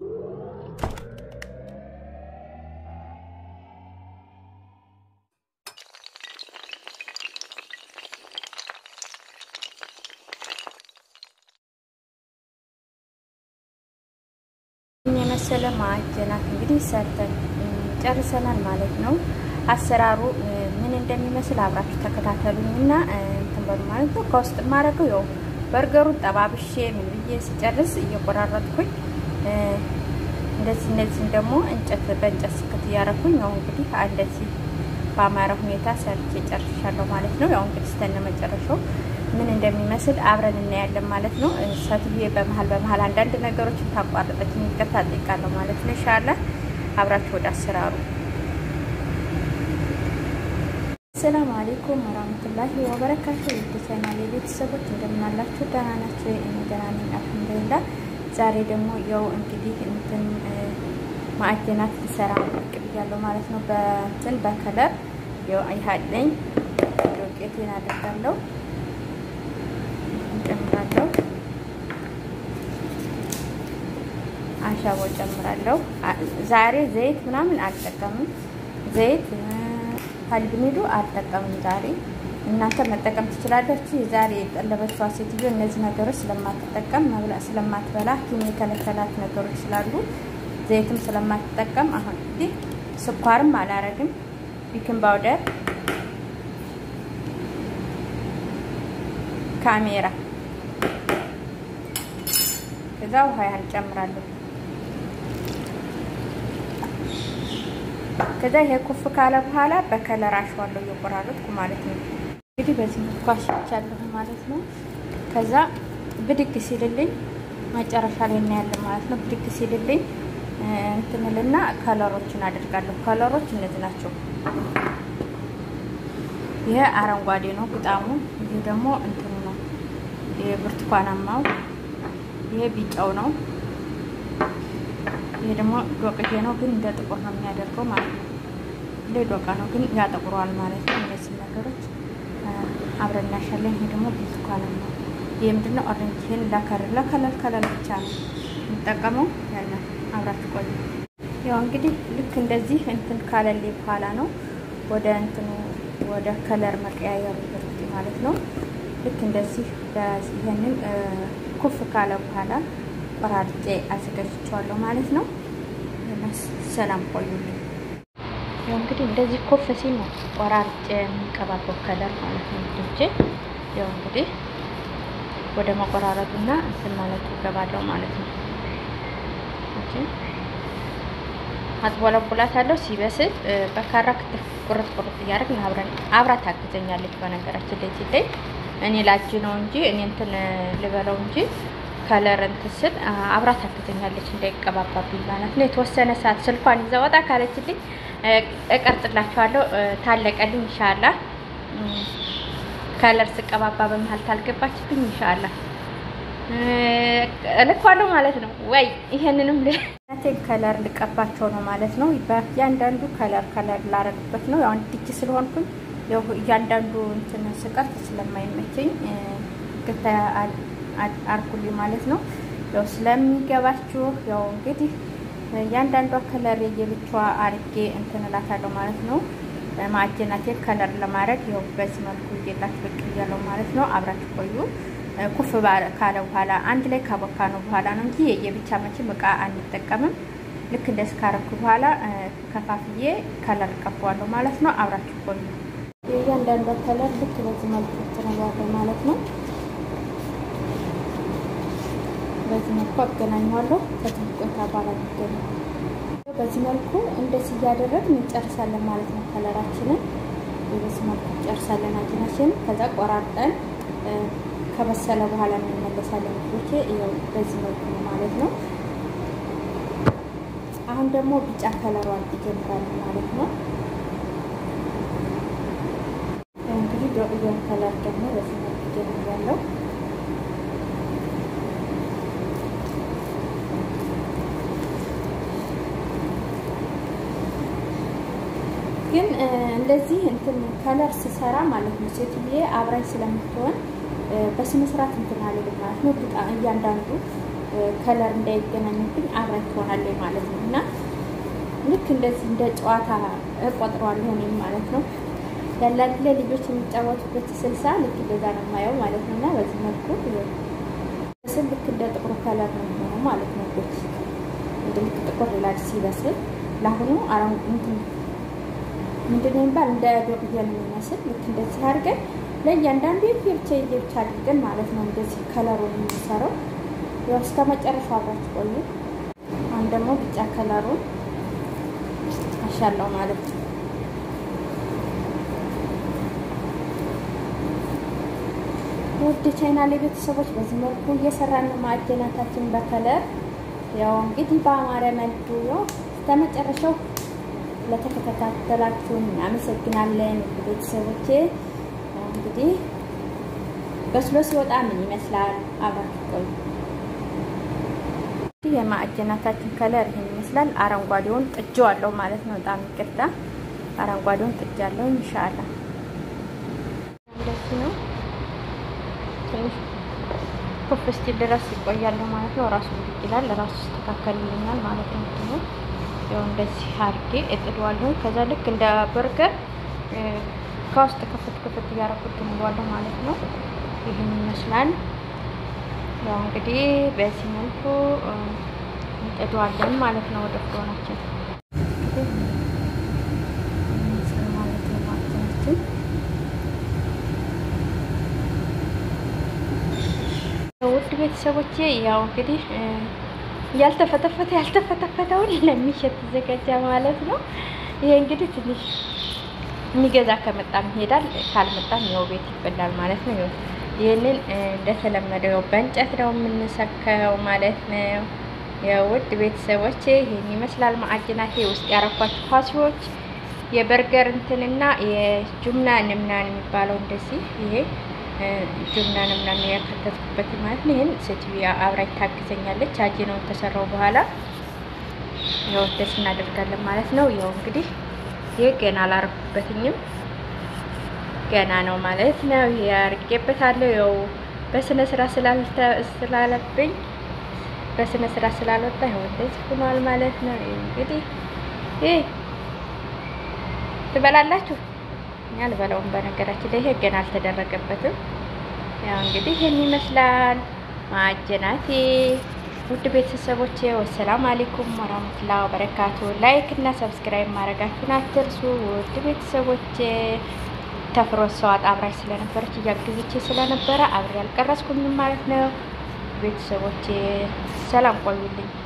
የመሰለ ማዕጀናት እንግዲህ ሰርተን ጨርሰናል ማለት ነው። አሰራሩ ምን እንደሚመስል አብራችሁ ተከታተሉኝ እና እንትን በሉ ማለት ነው። ከውስጥ የማደርገው ያው በርገሩን ጠባብሼ ምን ብዬ ስጨርስ እየቆራረጥኩኝ እንደዚህ እንደዚህ ደግሞ እንጨት በእንጨት ስክት እያደረኩኝ ያው እንግዲህ እንደዚህ በአማረ ሁኔታ ሰርቼ ጨርሻለሁ ማለት ነው። ያው እንግዲህ ስተነ መጨረሻው ምን እንደሚመስል አብረን እናያለን ማለት ነው። ሰትዬ በመሀል በመሀል አንዳንድ ነገሮችን ታቋረጠች ይቅርታ ጠይቃለሁ ማለት ነው። ኢንሻአላህ አብራችሁ ወደ አሰራሩ ሰላም አለይኩም ወራህመቱላሂ ወበረካቱ። ውድ ቻናሌ ቤተሰቦች እንደምናላችሁ ደህና ናችሁ? እኔ ደህና ነኝ አልሐምዱሊላህ። ዛሬ ደግሞ ያው እንግዲህ እንትን ማዕጀናት ልሰራ ብቅ ብያለሁ ማለት ነው። በእንትን በከለር ያው አይሃለኝ ዶቄቴን አደርጋለሁ ጨምራለሁ አሻቦ ጨምራለሁ። ዛሬ ዘይት ምናምን አልጠቀምም። ዘይት ሀልብኒዱ አልጠቀምም ዛሬ። እናንተ መጠቀም ትችላላችሁ። ዛሬ የጠለበችዋ ሴትዮ እነዚህ ነገሮች ስለማትጠቀም መብላ ስለማትበላ ኪም የከለከላት ነገሮች ስላሉ ዘይትም ስለማትጠቀም አሁን እንግዲህ ስኳርም አላረግም። ቢክን ፓውደር ካሜራ ከዛ ውሃ ያህል ጨምራለሁ። ከዛ ይሄ ኩፍ ካለ በኋላ በከለር አሸዋለሁ እየቆራረጥኩ ማለት ነው። እንግዲህ በዚህ መልኩ አሽቻለሁ ማለት ነው። ከዛ ብድግ ሲልልኝ መጨረሻ ላይ እናያለን ማለት ነው። ብድግ ሲልልኝ እንትንልና ከለሮችን አደርጋለሁ። ከለሮች እነዚህ ናቸው። ይሄ አረንጓዴ ነው ግጣሙ። ይሄ ደግሞ እንትኑ ነው የብርቱካናማው ይሄ ቢጫው ነው። ይሄ ደግሞ ዶቅዬ ነው፣ ግን እንደ ጥቁር ነው የሚያደርገው ማለት ነው። እንደ ዶቃ ነው፣ ግን ያጠቁረዋል ማለት ነው። እነዚህ ነገሮች አብረን እናሻለን። ይሄ ደግሞ ብርቱካናማ ነው። ይሄ ምንድነው? ኦሬንጅ። ይሄን ለከለር ለከለር ከለር ብቻ ነው የምጠቀመው። ያለ አብራችሁ ቆዩ። ያው እንግዲህ ልክ እንደዚህ እንትን ካለሌ በኋላ ነው ወደ እንትኑ ወደ ከለር መቀያየሩ ማለት ነው። ልክ እንደዚህ ይሄንን ኩፍ ካለ በኋላ ቆራርጬ አዘጋጅቼዋለሁ ማለት ነው። ሰላም ቆዩልኝ። ያው እንግዲህ እንደዚህ ኩፍ ሲል ነው ቆራርጬ የሚቀባበው ከለር ማለት ነው። ልጆቼ ያው እንግዲህ ወደ መቆራረጡና እንትን ማለቱ እገባለሁ ማለት ነው። ኦኬ አጥቦለቡላታለሁ። ሲበስል በካራ ክትፍ ቁርጥ ቁርጥ እያደረግን አብረን አብራ ታግዘኛለች። በነገራችን ላይ ሲለይ እኔ ላጅ ነው እንጂ እኔ እንትን ልበለው እንጂ ከለር እንትን ስል አብራ ታግዘኛለች እንዳይቀባባብኝ ማለት ነው። የተወሰነ ሰዓት ስልኳን ይዛ ወጣ ካለችልኝ እቀርጽላችኋለሁ። ታለቀልኝ ኢንሻአላ። ከለር ስቀባባ በመሀል ታልገባችብኝ ኢንሻአላ እልኳለሁ ማለት ነው። ወይ ይሄንንም ለቴን ከለር ልቀባቸው ነው ማለት ነው። በእያንዳንዱ ከለር ከለር ላረግበት ነው። ያው ድጅ ስለሆንኩኝ እያንዳንዱ እንትን ስቀርት ስለማይመቸኝ ግታ አርጉልኝ ማለት ነው። ያው ስለሚገባችሁ ያው እንግዲህ እያንዳንዷ ከለር የየብቻዋ አርጌ እንትን እላታለሁ ማለት ነው። ማዕጀናቴ ከለር ለማድረግ ያው በዚህ መልኩ እየላችሁ ብቅ እያለሁ ማለት ነው። አብራችሁ ቆዩ። ኩፍ ካለ በኋላ አንድ ላይ ካቦካ ነው በኋላ ነው እንጂ የየብቻ መቼም እቃ አንጠቀምም። ልክ እንደዚህ ካረኩ በኋላ ከፋፍዬ ከለር ቀባዋለሁ ማለት ነው። አብራችሁ ቆዩ። የእያንዳንዷ ከለር ልክ በዚህ መልኩ ትነባለሁ ማለት ነው። በዚህ መልኩ አገናኘዋለሁ። ከትንሽ ቆይታ በኋላ ይገኛል። በዚህ መልኩ እንደዚህ እያደረግን እንጨርሳለን ማለት ነው። ከለራችንን በዚህ መልኩ እንጨርሳለን አጅናችንን። ከዛ ቆራርጠን ከበሰለ በኋላ እንመለሳለን። ልጆቼ ይኸው በዚህ መልኩ ነው ማለት ነው። አሁን ደግሞ ቢጫ ከለሯን ይጀምራል ማለት ነው። እንግዲህ ዶቅያን ከለር ደግሞ በዚህ መልኩ ይጀምራለሁ። ግን እንደዚህ እንትን ከለር ስሰራ ማለት ነው ሴትዬ አብራኝ ስለምትሆን በስነ ስርዓት እንትን አልልም ማለት ነው። እያንዳንዱ ከለር እንዳይገናኝብኝ አብረን ትሆናለች ማለት ነው እና ልክ እንደዚህ እንደ ጨዋታ እቆጥረዋለሁ እኔም ማለት ነው። ያላንድ ላይ ልጆች የሚጫወቱበት ስልሳ ልክ እንደዛ ነው የማየው ማለት ነው እና በዚህ መልኩ ስል ልክ እንደ ጥቁሩ ከለር ነው የሚሆነው ማለት ነው። ልጆች እንደ ልክ ጥቁር ይላል ሲበስል። ለአሁኑ አረን እንትን ምንድን ነው የሚባል እንደ ዶቅያ ነው የሚመስል ልክ እንደዚህ አድርገን ለእያንዳንዱ የብቻ የብቻ አድርገን ማለት ነው እንደዚህ ከለሩን የሚሰራው ያው እስከ መጨረሻው አብራችሁ ቆዩ። አሁን ደግሞ ቢጫ ከለሩን አሻለው ማለት ነው። ውድ ቻይናሌ ቤተሰቦች በዚህ መልኩ እየሰራን ነው ማዕድናታችን በከለር ያው እንግዲህ በአማረ መልኩ ያው እስከመጨረሻው ለተከታተላችሁን እናመሰግናለን። ቤተሰቦቼ እንግዲህ በስሎ ሲወጣ ምን ይመስላል አብራችሁ ቆዩ። የማዕድናታችን ከለር ይህን ይመስላል። አረንጓዴውን ጥጄዋለሁ ማለት ነው። በጣም ይቅርታ፣ አረንጓዴውን ጥጃለሁ። ኢንሻአላ እንደዚህ ነው። ትንሽ ኩፍ እስኪል ድረስ ይቆያለሁ ማለት ነው። ራሱ ይላል ራሱ ይስተካከልልኛል ማለት ነው። ነው ያው እንደዚህ አድርጌ እጥደዋለሁ። ከዛ ልክ እንደ በርገር ከውስጥ ክፍት ክፍት እያደረኩት እንለዋለሁ ማለት ነው። ይህን ይመስላል። ያው እንግዲህ በዚህ መልኩ እንጥደዋለን ማለት ነው። ወደ ፍሮናችን ማለት ነው ማለታችን ውድ ቤተሰቦቼ ያው እንግዲህ ያልተፈተፈተ ያልተፈተፈተውን ለሚሸት ተዘጋጀ ማለት ነው። ይሄ እንግዲህ ትንሽ የሚገዛ ከመጣም ይሄዳል፣ ካልመጣም ያው ቤት ይበላል ማለት ነው። ይህንን እንደተለመደው በእንጨት ነው የምንሰካው ማለት ነው። የውድ ቤተሰቦቼ ይህን ይመስላል ማዕድናቴ ውስጥ ያረኳቸው ፋሲዎች የበርገር እንትንና የጁምና ንምናን የሚባለው እንደዚህ ይሄ ጁምና ንምናን ያከተትኩበት ማለት ነው። ይህን ሴትዮዋ አብራኝ ታግዘኛለች። አጂነውን ተሰራው በኋላ ያው ደስ እናደርጋለን ማለት ነው። ያው እንግዲህ ይህ ገና አላረኩበትኝም ገና ነው ማለት ነው። ይሄ አርጌበታለሁ። ያው በስነ ስራ ስላለብኝ በስነ ስራ ስላልወጣ ይኸው እንደዚህ ሆኗል ማለት ነው። እንግዲህ ይሄ ትበላላችሁ። እኛ አልበላውም። በነገራችን ላይ ይሄ ገና አልተደረገበትም። ያው እንግዲህ ይህን ይመስላል ማዕጀናቴ። ውድ ቤተሰቦቼ ወሰላም አሌይኩም ወራህመቱላ ወበረካቱ። ላይክ እና ሰብስክራይብ ማድረጋችሁን አትርሱ። ውድ ቤተሰቦቼ ተፍሮት ሰው አብራች ስለነበረች እያገዘች ስለነበረ አብሬ አልቀረጽኩኝም ማለት ነው። ቤተሰቦቼ ሰላም ቆዩልኝ።